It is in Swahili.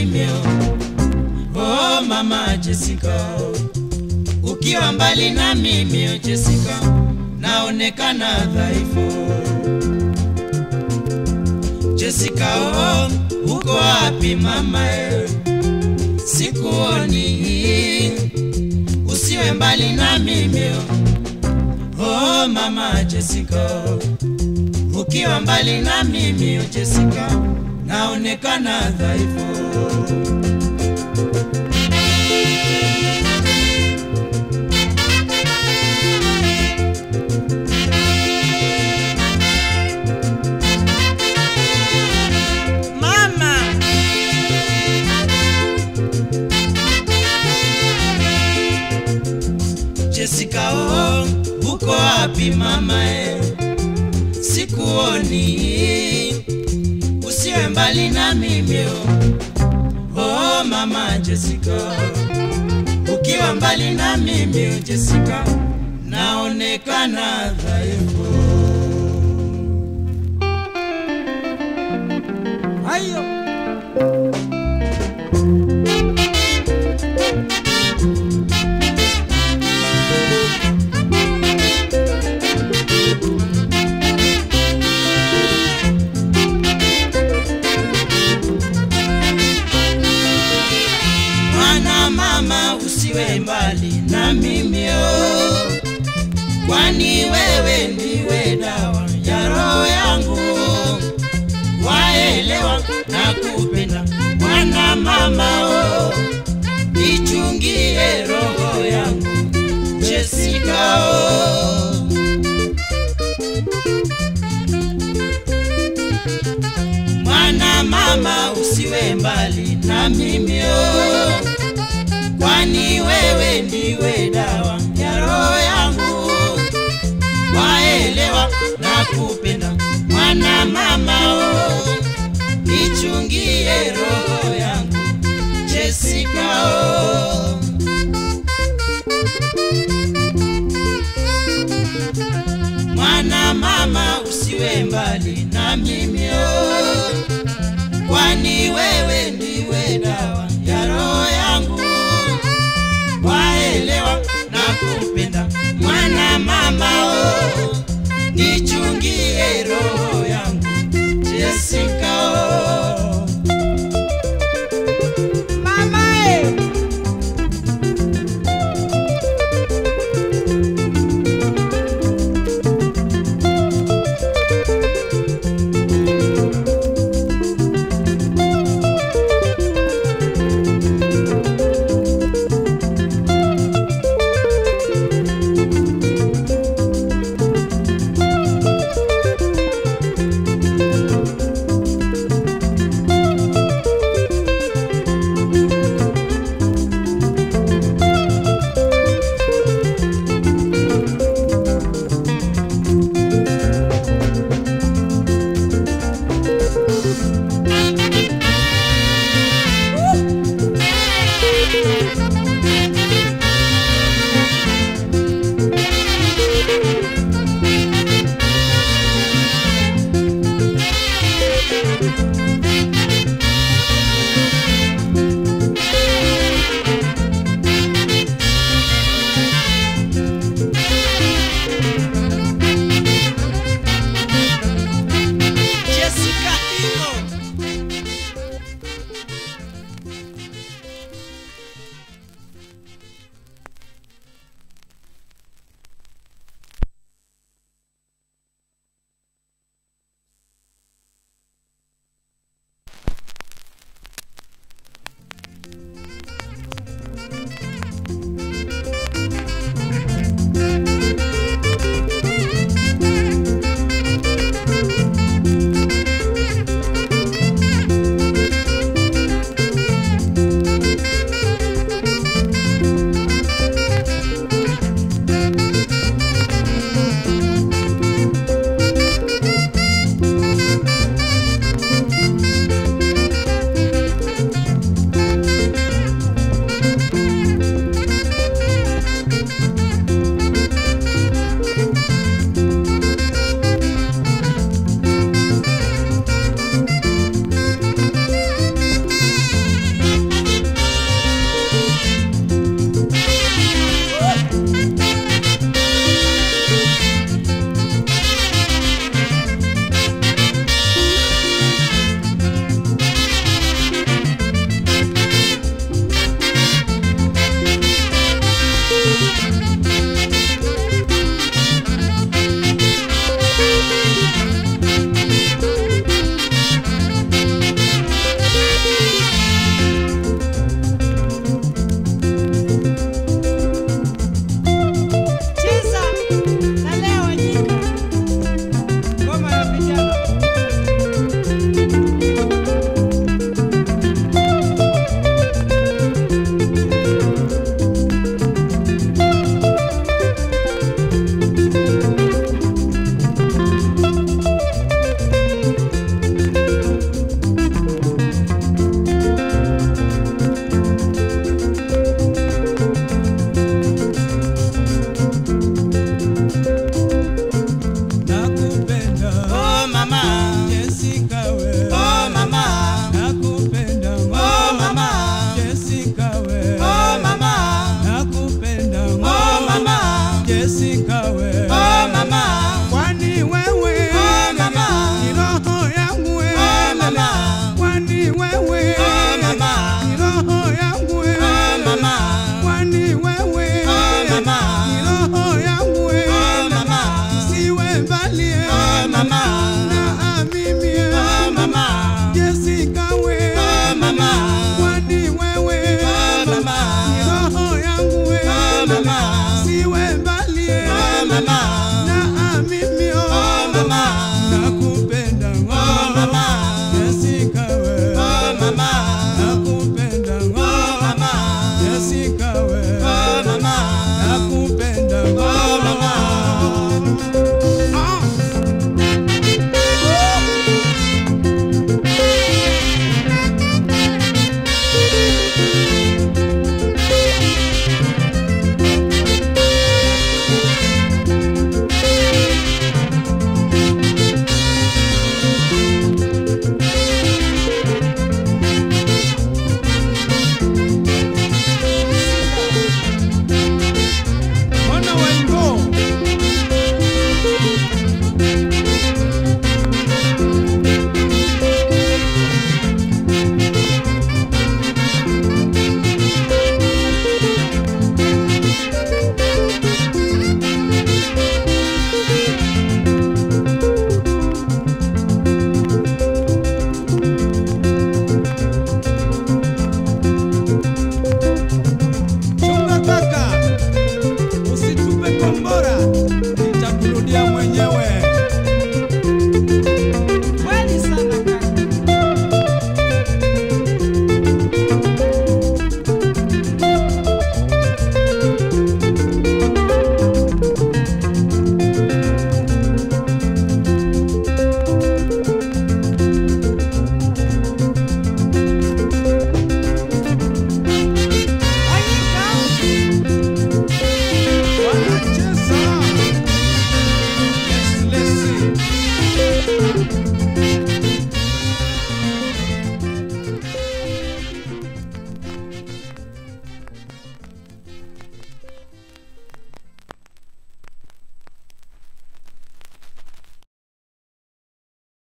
mimi oh mama Jessica, ukiwa mbali na mimi oh Jessica, naonekana dhaifu. Jessica, oh, uko wapi mama? eh? Sikuoni, usiwe mbali na mimi oh mama Jessica, ukiwa mbali na mimi oh Jessica, naonekana dhaifu. Mama, Jessica, oh, uko wapi mama eh? Sikuoni, usiwe mbali na mimi oh. Oh mama Jessica, ukiwa mbali na mimi oh Jessica, naonekana dhaifu. hayo Mwana mama usiwe mbali na mimi oh, kwani wewe ndiwe dawa ya roho yangu. Waelewa na kupenda mwana mama oh, ichungie roho yangu Jessica oh. Mwana mama usiwe mbali na mimi oh, kwani wewe ndiwe dawa ya roho yangu. Waelewa na kupenda mwana mama oh, ichungie roho yangu Jessica oh. Mwana mama usiwe mbali na mimi oh, kwani wewe